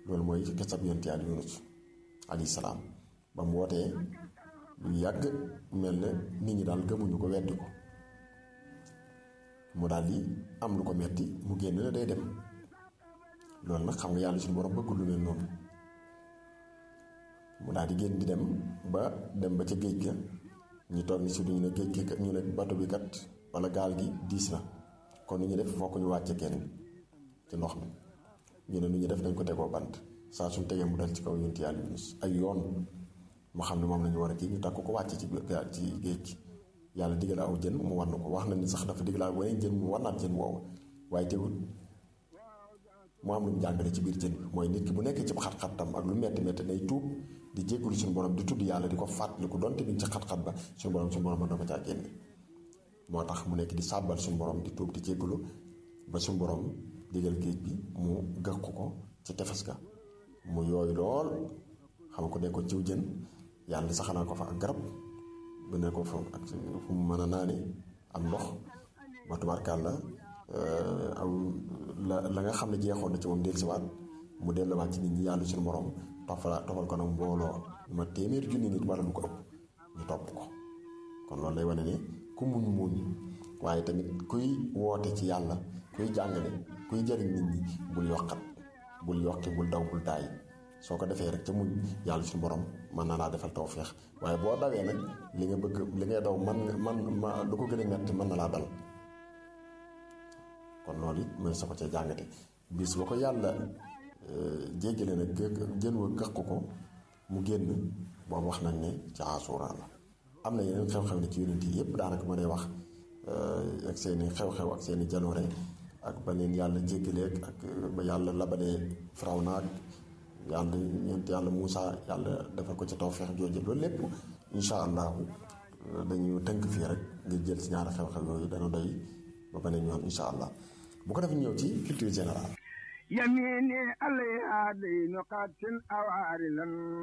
loolu mooy xisab yonent Yàlla Yunus alayhi salaam ba mu wootee lu yàgg mel ne nit ñi daal gëmuñu ko weddi ko mu daal di am lu ko metti mu génn ne day dem loolu nag xam nga yàlla suñu borom bëggul lu mel noonu mu daal di génn di dem ba dem ba ca géej ga ñu toog ni si duñu ne géej gi ñu ne bato bi kat wala gaal gi diis na kon nu ñu def fokk ñu wàcce kenn ci ndox mi ñu ne nu ñu def dañ ko tegoo bant saa suñ tegee mu dal ci kaw yonent yàlla Yunus ay yoon mu xam ne moom la ñu war a kii ñu takk ko wàcce ci gaal ci géej gi yàlla digal aw jën mu war na ko wax na ni sax dafa digal aw weneen jën mu war naat jën woowu waaye teewul mu am lu mu jàngale ci biir jën bi mooy nit ki bu nekkee ci xat-xatam ak lu metti metti nay tuub di jéggulu suñu borom di tudd yàlla di ko fàttaliku donte bi ci xat-xat ba suñu borom suñu borom mën na ko caa génne moo tax mu nekk di sàbbal suñu borom di tuub di jéggulu ba suñu borom digal géej bi mu gëq ko ci tefes ga mu yooyu lool xam ko ne ko ciw jën yàlla saxanaa ko fa ak garab bu ne ko fa ak fu mu mën a naane am ndox ba tubaarkàlla aw la la nga xam ne jeexoon na ci moom dellusiwaat mu delluwaat ci nit ñi yàlla suñu borom tofala tofal ko nag mbooloo ma téeméeri junni nit wala lu ko ëpp ñu topp ko kon loolu lay wane ne ku muñ muñ waaye tamit kuy woote ci yàlla kuy jàngale kuy jëriñ nit ñi bul yokkat bul yokki bul daw bul daay soo ko defee rek ca muñ yàlla suñu borom mën na laa defal tawféex waaye boo dawee nag li nga bëgg li ngay daw man man ma lu ko gën a metti mën na laa dal kon loolu it mooy sa ko cee jàngate bis ba ko yàlla jéggale nag jën wa gëq ko mu génn boobu wax nañ ne ci Ashura la am na yeneen xew-xew ne ci yonent yi yépp daanaka ma day wax ak seeni xew-xew ak seeni jaloore ak ba leen yàlla jéggaleeg ak ba yàlla labalee Firawna ak yàlla ñeent yàlla Muusa yàlla defal ko ci tawfeex jooju loolu lépp insha allahu dañu tënk fii rek ngir jël si ñaari xew-xew yooyu dana doy ba beneen yoon insha allah bu ko defee ñëw ci culture générale يميني عليها دين قات أوارلا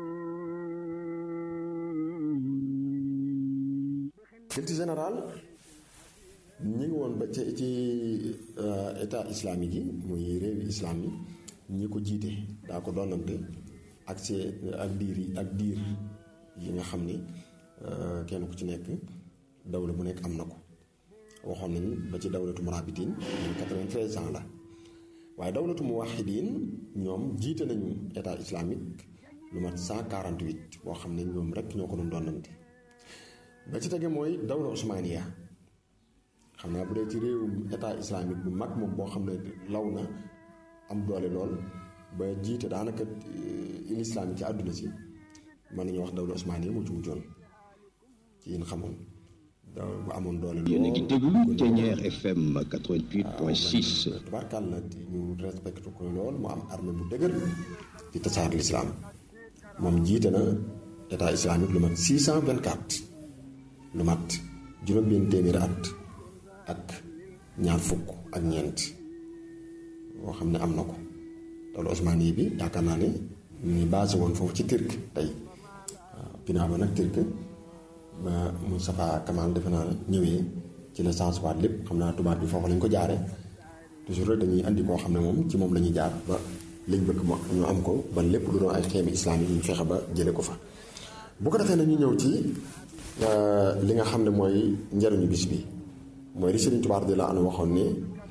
culture générale ñi ngi woon ba ci ci état islamique yi muy réewi islam yi ñi ko jiite daa ko doonante ak see ak diir yi ak diir yi nga xam ni kenn ku ci nekk dawla bu nekk am na ko waxoon nañ ba ci dawlatu murabitin ñoom 93 ans la waaye dawlatu muwaxidiin ñoom jiite nañu état islamique lu mat 148 boo xam ne ñoom rek ñoo ko doon doonante ba ci tege mooy dawla osmaniya xam naa bu dee ci réewum état islamique bu mag moom boo xam ne law na am doole lool ba jiite daanaka l'islam yi ci àdduna si mën nañu wax dawla osmaniya moo ci mujjoon ci yéen xamoon daw bu amoon doole lool yéen a ngi déglu Thiéniere FM 88.6 tubaarkàll na ñu respecté ko lool mu am armée bu dëgër di tasaar l'islam moom jiite na état islamique lu mat 624 lu mat juróom-benn téeméeri at ak ñaar fukk ak ñeent boo xam ne am na ko dawla osmani bi yaakaar naa ne ñu ngi basé woon foofu ci Turc tey waaw ginnaaw ba nag Turc ba Moustapha Kamal defe naa ñëwee ci la chance waat lépp xam naa tubaab bi foofu lañ ko jaare toujours rek dañuy andi koo xam ne moom ci moom la ñuy jaar ba liñ bëgg mo ñu am ko ba lépp lu doon ay xeemi islamique ñu fexe ba jële ko fa bu ko defee na ñu ñëw ci li nga xam ne mooy njariñu bis bi mooy li Sëriñ Tuubaa di la an waxoon ne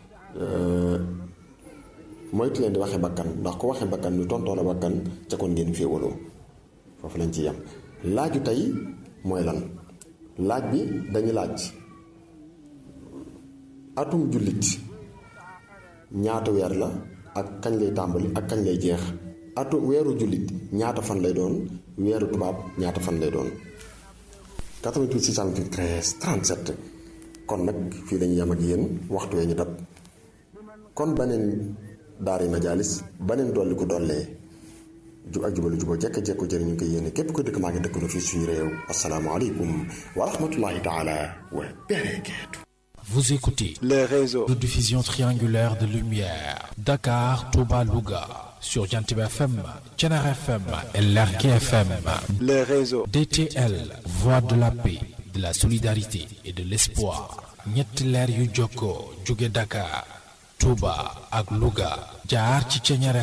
moytu leen di waxe bakkan ndax ku waxe bakkan ñu tontoo la bakkan ca kon ngeen féewaloo foofu lañ ci yem laaju tey mooy lan laaj bi dañu laaj atum jullit ñaata weer la ak kañ lay tàmbali ak kañ lay jeex atu weeru jullit ñaata fan lay doon weeru tubaab ñaata fan lay doon 88 613 37 kon nag fii lañu yem ak yéen waxtu wee ñu dab kon baneen daari majaalis baneen dolli ko dollee jub ak jubalu juboo jekk jekko jëriñu ko yéene képp ko dëkk maa ngi dëkk na fii suñu réew asalaamaaleykum wa rahmatullahi taala wa barakaatu Vous écoutez les réseaux de diffusion triangulaire de lumière Dakar, Touba, Louga sur Jantib FM, Thiénare FM et Lergui FM. les réseaux DTL, voix de la paix, de la solidarité et de l'espoir. ñetti leer yu jokkoo jóge Dakar, Touba ak Louga jaar ci Thiénare